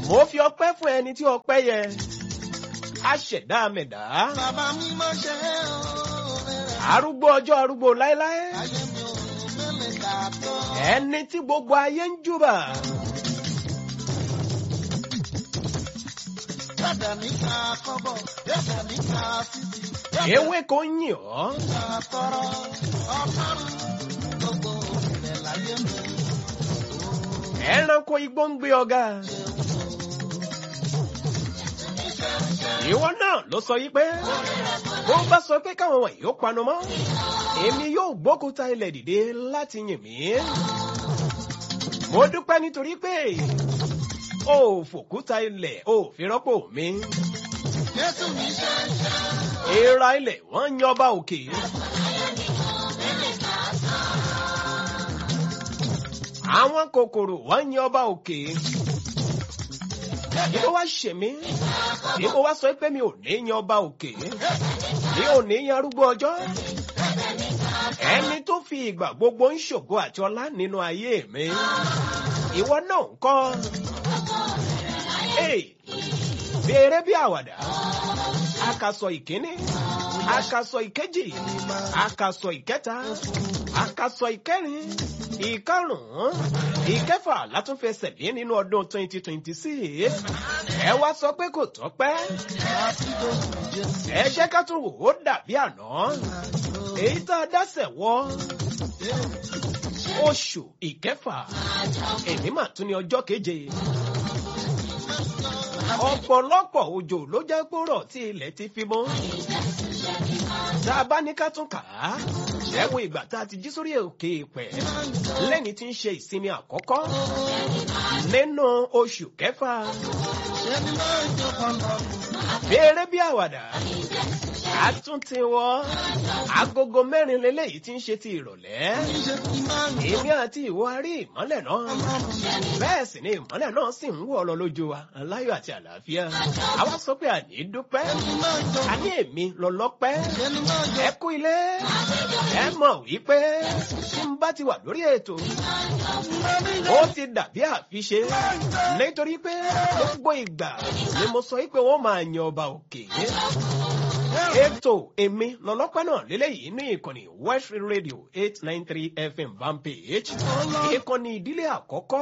mo fi ọpẹ́ fún ẹni tí ọpẹ́ yẹ aṣẹ̀dá mẹ̀dá Bàbá mi máa ṣe é o. arúgbó ọjọ́ arúgbó láéláé Ayé mi ò mẹ́lẹ̀ kà tó. ẹni tí gbogbo ayé ń júbà Dàdà mi ka kọ́bọ̀, dàdà mi ka fífi, dàdà ewé kò ń yìn ọ́ mi ka tọrọ. Ọlọ́run gbogbo ìrẹ̀ láyé mi. ẹranko igbó ń gbé ọ̀gá ìwọ náà ló sọ yìí pé bó bá sọ pé káwọn wọ̀nyí ó panu mọ́ èmi yóò gbókúta ilẹ̀ dìde láti yìn mí mo dúpẹ́ nítorí pé o ò fòkúta ilẹ̀ o ò fi rọ́pò mi Jésù mi ṣe é ṣe. èèrà ilẹ̀ wọ́n ń yan ọba òkè àwọn kòkòrò wọ́n ń yan ọba òkè bí ó wá ṣe mí bí ó wá sọ pé mi ò ní yan ọba òkè mi ò ní yan arúgbó ọjọ́ ẹni tó fi ìgbà gbogbo ń ṣògo àti ọlá nínú ayé mi ìwọ náà ń kọ́ Hey, béèrè bí àwàdà akasọ ìkíní akasọ ìkejì akasọ ìkẹta akasọ ìkẹrin ìkarùnún ìkẹfà látúnfẹsẹ̀ lé nínú ọdún twenty twenty six ẹ wá sọ pé kò tọ́pẹ́ ẹ jẹ́ ká tún wò ó dàbí àná èyí tá a dásẹ̀ wọ́ oṣù ìkẹfà èmi mà tún ní ọjọ́ keje ọ̀pọ̀lọpọ̀ òjò ló jẹ́ kóró tí ilẹ̀ ti fi mọ́. tá a bá ní ká tún kà á ẹ wo ìgbà tá a ti jí sórí òkè ìpẹ́ lẹ́ni tí ń ṣe ìsinmi àkọ́kọ́ nínú oṣù kẹfà Ẹni máa ń jọ pọ̀npọ̀. béèrè bí àwàdà a tún ti wọ agogo mẹ́rin lélẹ́yìí tí ń ṣe ti ìrọ̀lẹ́ Níṣẹ́ tí máa ń jọ èmi àti ìwọ a rí ìmọ́lẹ̀ náà bẹ́ẹ̀ sì ni ìmọ́lẹ̀ náà sì ń wọ̀ lọ lójú wa aláyọ̀ àti àlàáfíà àwa sọ pé àní dúpẹ́ máa ń jọ. àní èmi lọ́lọ́pẹ́ Ẹni máa ń jọ. ẹ kú ilé ẹ mọ̀ wípé tí n bá ti wà lórí ètò ó ti dàbí àfiṣe nítorí pé gbogbo ìgbà ni mo sọ wípé wọ́n máa yan ọba òkè ètò èmi lọ́lọ́pẹ́ náà lélẹ́yìí ní ìkànnì west radio eight nine three fm vanpage ìkànnì ìdílé àkọ́kọ́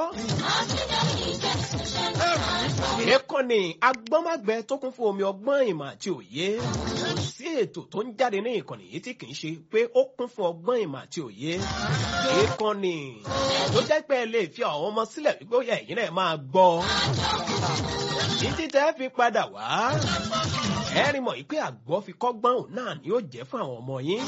ìkànnì agbọ́nmágbẹ tó kún fún omi ọgbọ́n ìmọ̀ àti òye sí ètò tó ń jáde ní ìkànnì yìí tí kì í ṣe pé ó kún fún ọgbọ́n ìmọ̀ àti òye ìkànnì tó jẹ́ pé ẹ lè fi àwọn ọmọ sílẹ̀ wípé ó yẹ ẹ̀yin náà máa gbọ́ títí tẹ́ fi padà wá ẹ rí mọ̀ pé àgbọ̀ fi kọ́gbọ́n òun náà ni ó jẹ́ fún àwọn ọmọ yín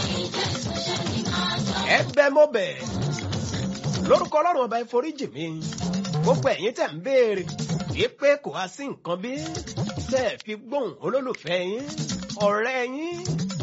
ẹ bẹ mọ́ bẹ̀ lórúkọ ọlọ́run ọba ìforíjì mi gbogbo ẹ̀yin tẹ̀ ń béèrè wípé kò wá sí nǹkan bí tẹ́ ẹ fi gbóhùn olólùfẹ́ yín ọ̀rẹ́ yín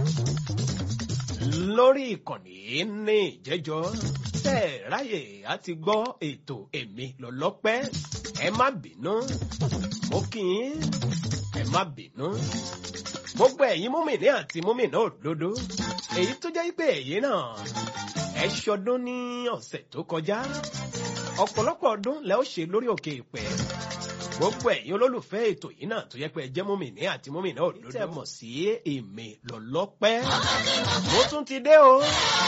lórí ìkànnì ní ìjẹ́jọ́ tẹ́ ẹ ráyè àti gbọ́ ètò èmi lọ́lọ́pẹ́ ẹ má bínú mo kì í ẹ má bínú gbogbo ẹ̀yin múmìnì àti múmìnà òdodo èyí tó jẹ́ pé ẹ̀yin náà ẹ ṣọdún ní ọ̀sẹ̀ tó kọjá ọ̀pọ̀lọpọ̀ ọdún lẹ́ ó ṣe lórí òkè ìpẹ́ gbogbo ẹ̀yin olólùfẹ́ ètò yìí náà tó yẹ pé ẹ jẹ́ múmìnì àti múmìnà òdodo tẹ́ mọ̀ sí èmi lọ́lọ́pẹ́ mo tún ti dé o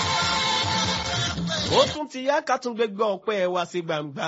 mo tún ti yá ká tún gbégbé ọpẹ́ wá sí gbangba.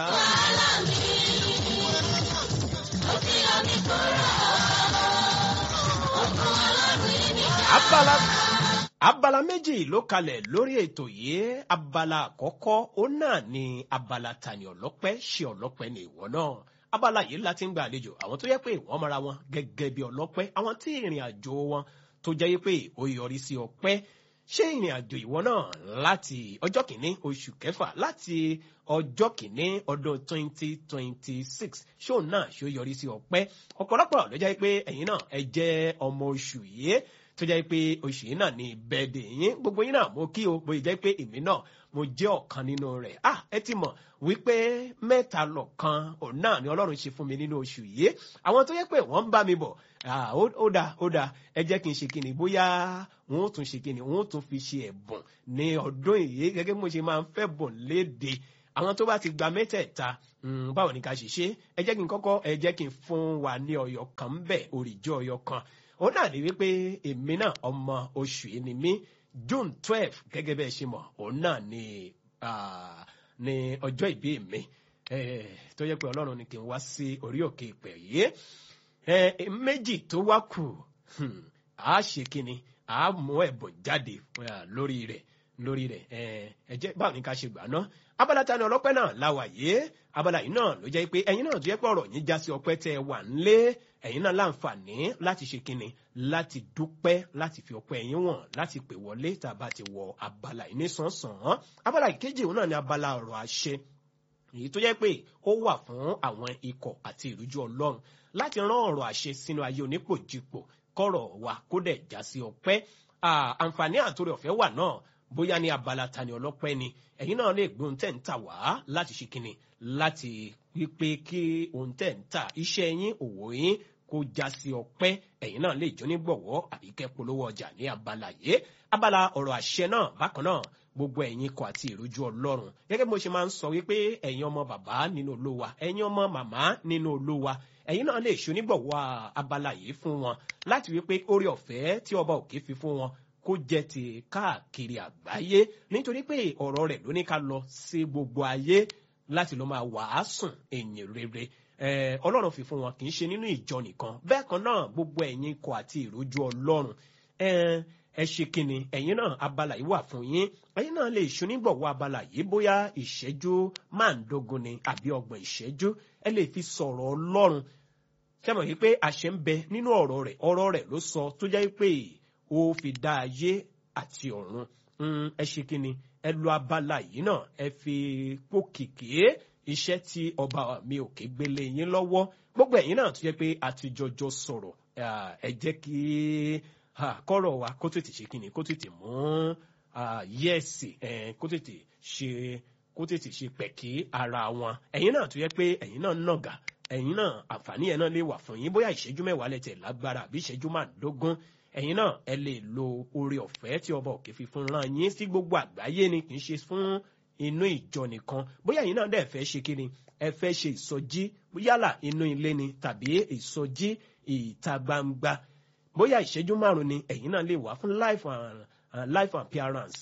abala abala méjì ló kalẹ̀ lórí ètò yìí abala àkọ́kọ́ ó náà ni abala tani ọlọ́pẹ́ ṣe ọlọ́pẹ́ ní ìwọ náà abala yìí láti ń gba àlejò àwọn tó yẹ pé wọ́n mara wọn gẹ́gẹ́ bí ọlọ́pẹ́ àwọn tí ìrìn àjò wọn tó jẹ́ pé ó yọrí sí ọpẹ́ ṣé ìrìn àjò ìwọ náà láti ọjọ́ kìíní oṣù kẹfà láti ọjọ́ kìíní ọdún twenty twenty six ṣóun náà ṣó yọrí sí ọpẹ́ ọ̀pọ̀lọpọ̀ ló jẹ́ pé ẹ̀yin náà ẹ jẹ́ ọmọ oṣù yìí tó jẹ́ pé oṣù yìí náà ní bẹ́ẹ̀dẹ̀ yín gbogbo yín náà mo kí o bóyá jẹ́ pé èmi náà mo jẹ́ ọ̀kan nínú rẹ̀ ah ẹ ti mọ̀ wípé mẹ́ta lọ̀kan òun náà ni ọlọ́run ṣe fún mi nínú oṣù yìí àwọn tó yẹ pé wọ́n ń bá mi bọ̀ ah ó ó dáa ó dáa ẹ jẹ́ kí n ṣe kí ni bóyá wọn ó tún ṣe kí ni wọn ó tún fi ṣe ẹ̀bùn ní ọdún yìí gẹ́gẹ́ bí mo ṣe máa ń fẹ́ bùn léde àwọn tó bá ti gba mẹ́tẹ̀ẹ̀ta mm, báwo ni ká ṣe ṣe ẹ jẹ́ kí n kọ́kọ́ ẹ jẹ́ kí n fún wa ní ọyọ kan ń bẹ̀ òrìjọ́ ọyọ kan òun náà ní wípé èmi náà ọmọ oṣù yìí ni mí june twelve gẹ́gẹ́ bẹ́ẹ̀ ṣe mọ̀ òun náà ni ah, ni ọjọ́ ìbí mi Eh, tó yẹ pé ọlọ́run ni kí n wá sí orí òkè ìpè yìí Eh, méjì tó wá kù hmm, a ṣe kíni a mú ẹ̀bùn jáde ah, lórí rẹ̀ lórí rẹ̀ Eh, ẹ jẹ́ báwo ni ká ṣe gbà náà abala ta ni ọlọ́pẹ́ náà la wà yìí abala yìí náà ló jẹ́ pé ẹ̀yin náà tó yẹ pé ọ̀rọ̀ yín já sí ọpẹ́ tẹ́ ẹ wà ńlé ẹ̀yin náà láǹfààní láti ṣe kíni láti dúpẹ́ láti fi ọpẹ́ yín wọ̀n láti pè wọlé tá a bá ti wọ abala yìí ní sàn-sàn abala ìkejì òun náà ni abala ọ̀rọ̀ àṣẹ èyí tó jẹ́ pé ó wà fún àwọn ikọ̀ àti ìrújú ọlọ́run láti rán ọ̀rọ̀ àṣẹ sínú ayé onípòjìpò kọ́rọ̀ wa kó dẹ̀ já sí ọpẹ́ Ah, àǹfààní àtòrè ọ̀fẹ́ wà náà bóyá ní abala tani ọlọ́pẹ́ ni ẹ̀yin náà lè gbé ohun tẹ̀ ń tà wá láti ṣe kíni láti wípé kí ohun tẹ̀ ń tà iṣẹ́ yín òwò yín kó já sí ọpẹ́ ẹ̀yin náà lè jó ní gbọ̀wọ́ àbí kẹ́ polówó ọjà ní abala yìí abala ọ̀rọ̀ àṣẹ náà bákan náà gbogbo ẹ̀yin ikọ̀ àti ìrújú ọlọ́run gẹ́gẹ́ bí mo ṣe máa ń sọ wípé ẹ̀yin ọmọ bàbá nínú olówa ẹ̀yin ọmọ màmá nínú olówa ẹ̀yin náà lè ṣonígbọ̀wọ́ abala yìí fún wọn láti wípé orí ọ̀fẹ́ tí ọba òkè fi fún wọn kó jẹ́ ti káàkiri àgbáyé nítorí pé ọ̀rọ̀ rẹ̀ ló ní ká lọ sí gbogbo ayé láti lọ máa wàásùn ẹ̀yìn rere Eh, ọlọ́run fi fún wọn kì í ṣe nínú ìjọ nìkan bẹ́ẹ̀ kan náà gbogbo ẹ̀yin ikọ̀ àti ìrójú ọlọ́run Eh, ẹ ṣe kíni ẹ̀yin náà abala yìí wà fún yín ẹ̀yin náà lè ṣonígbọ̀wọ́ abala yìí bóyá ìṣẹ́jú máàndógún ni àbí ọgbọ̀n ìṣẹ́jú ẹ lè fi sọ̀rọ̀ ọlọ́run sẹ́mọ̀ yìí pé àṣẹ ń bẹ nínú ọ̀rọ̀ rẹ̀ ọ̀rọ̀ rẹ̀ ló sọ tó jẹ́ pé ó fi dá ayé àti ọ̀run Mm, ẹ ṣe kíni ẹ lo abala yìí náà ẹ fi pòkìkì iṣẹ́ tí ọba mi ò ké gbélé yín lọ́wọ́ gbogbo ẹ̀yin náà tó jẹ́ pé àtijọ́jọ́ sọ̀rọ̀ ah, ẹ jẹ́ kí ah, kọ́rọ̀ wa kó tètè ṣe kíni kó tètè mú ah, yẹ́ẹ̀sì eh, kó tètè ṣe kó tètè ṣe pẹ̀kí ara wọn ẹ̀yin náà tó jẹ́ pé ẹ̀yin náà nàgà ẹ̀yin náà àǹfààní ẹ̀ náà lè wà fún yín bóyá ìṣẹ́jú mẹ́wàá lẹ́tẹ̀ lágbára àbí ìṣẹ́jú márùndógún ẹ̀yin náà ẹ lè lo oore ọ̀fẹ́ tí ọba òkè fi fún rán yín sí gbogbo àgbáyé ni kì í ṣe fún inú ìjọ nìkan bóyá ẹ̀yin náà dẹ̀ fẹ́ ṣe kí ni ẹ fẹ́ ṣe ìsọjí yálà inú ilé ni tàbí ìsọjí ìta gbangba bóyá ìṣẹ́jú márùn ni ẹ̀yin náà lè wá fún life and uh, life appearance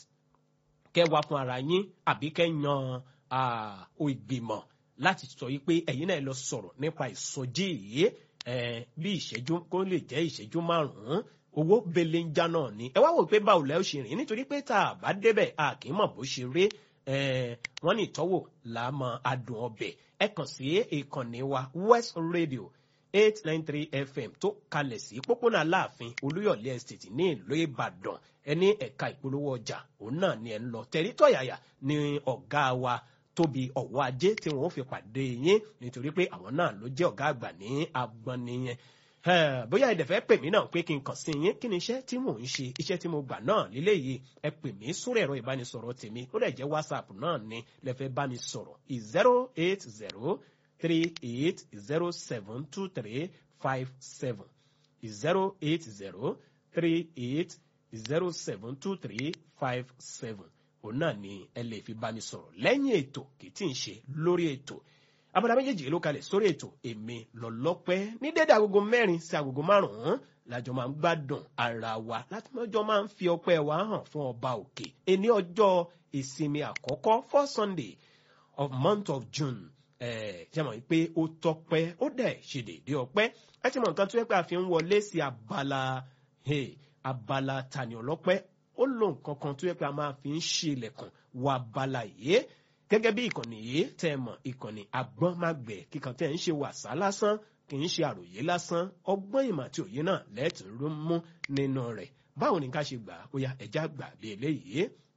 kẹ́ wá fún ara yín àbí kẹ́ yan ah, ìgbìmọ̀ láti sọ yìí pé ẹ̀yin náà lọ sọ̀rọ̀ nípa ìsọjí yìí eh, bí ìṣẹ́jú kó lè jẹ́ ìṣẹ́jú márùn-ún owó belenja náà ni ẹ wá wò pé báwo lẹ́ ó ṣe rìn nítorí pé tá a bá débẹ̀ a kì í mọ̀ bó ṣe rí eh, wọ́n ní ìtọ́wò láàmú adùn ọbẹ̀ ẹ kàn sí ìkànnì wa west radio eight nine three fm tó kalẹ̀ sí pópónà aláàfin olúyọ̀lé estate ní ìlú ìbàdàn ẹni ẹ̀ka ìpolówó ọjà òun náà ni ẹ̀ ń lọ tẹ̀rítọ̀yàyà ni ọ̀gá wa tóbi ọ̀wọ́ ajé tí wọ́n fi pàdé yín nítorí pé àwọn náà ló jẹ́ ọ̀gá àgbà ní agbọn nìyẹn bóyá ẹ̀dẹ̀ fẹ́ pè mí náà pé kí n kàn sí yín kí ni iṣẹ́ tí mò ń ṣe iṣẹ́ tí mo gbà náà lílé yìí ẹ pè mí sórí ẹ̀rọ ìbánisọ̀rọ̀ tèmi ó dẹ̀ jẹ́ whatsapp náà ni lẹ fẹ́ bá mi sọ̀rọ̀ zero eight zero three eight zero seven two three five seven zero eight zero three eight zero seven two three five seven òun náà ni ẹ lè fi bá mi sọ̀rọ̀ lẹ́yìn ètò kì í tí ń ṣe lórí ètò abala méjèèjì ló kalẹ̀ sórí ètò èmi lọ́lọ́pẹ́ ní dédé agogo mẹ́rin sí agogo márùn-ún lájọ máa ń gbádùn ara wa láti mọ́jọ́ máa ń fi ọpẹ́ wa hàn fún ọba òkè ẹni ọjọ́ ìsinmi àkọ́kọ́ for sunday of month of june ṣe mọ̀ pé ó tọpẹ́ ó dẹ̀ ṣe déédéé ọpẹ́ ẹ ti mọ̀ nǹkan tó yẹ pé a fi ń wọlé sí abala abala tani ọlọ́pẹ́ ó lo nǹkan kan tó yẹ pé a máa fi ń ṣe ilẹ̀kùn wọ abala yìí gẹ́gẹ́ bí ìkànnì yìí tẹ́ ẹ mọ̀ ìkànnì agbọ́n má gbẹ̀ kíkan tẹ́ ẹ ń ṣe wàsá lásán kì í ṣe àròyé lásán ọgbọ́n ìmọ̀ àti òye náà lẹ́tùn-ún mú nínú rẹ̀ báwo ni ká ṣe gbà ó yá ẹja gbà bí eléyìí